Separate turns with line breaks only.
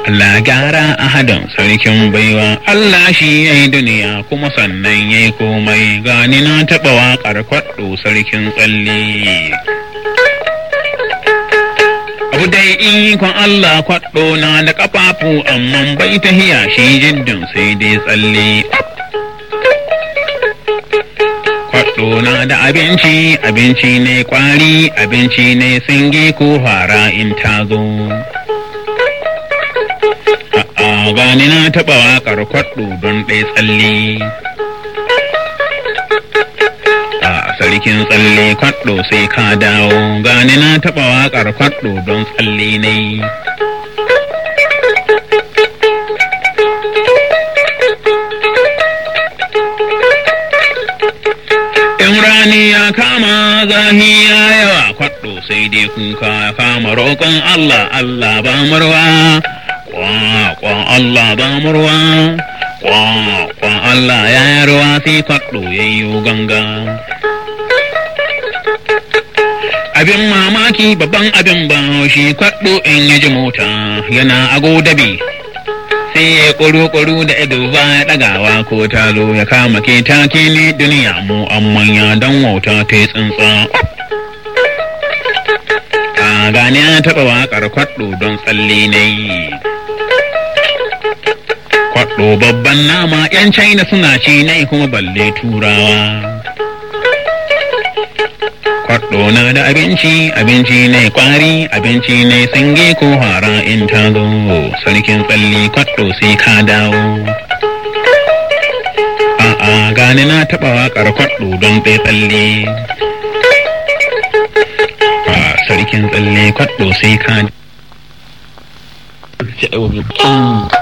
Allah gyara ahadan sarkin baiwa Allah shi ya yi duniya kuma sannan ya yi komai gani na taɓa waƙar kwaɗo sarkin tsalle. Abu dai ikon Allah kwaɗo na da ƙafafu amma bai tahiya shi jiddin sai dai tsalle. Kwaɗo na da abinci, abinci ne kwari, abinci ne singi ko fara in ta zo. A'a gani na taɓa waƙar kwaɗo don ɗai tsalle. A sarkin tsalle kwaɗo sai ka dawo, gani na taɓa waƙar kwaɗo don tsalle ne. In rani ya kama zahi ya yawa kwaɗo sai dai kuka ya kama roƙon Allah Allah ba murwa. Kwa Allah ba murwa. Kwa Allah ya yi ruwa sai kwaɗo ya yi ganga. Abin mamaki babban abin ba shi kwaɗo in ya ji mota yana ago dabi. sai ya kuru-kuru da ido ba ya ɗagawa ko talo ya kama ke take ne duniya mu an manya don wauta ta yi tsuntsa. A gane ya taɓa waƙar kwaɗo don tsalle na yi. Kwaɗo babban nama ‘yan China suna ci na kuma balle turawa. Kwaɗo na da abinci, abinci ne kwari, abinci ne sange ko hara in ta zo. Sarkin tsalle kwaɗo sai ka dawo. A'a gani na taɓa waƙar kwaɗo don ɗaya tsalle. A sarkin tsalle kwaɗo sai ka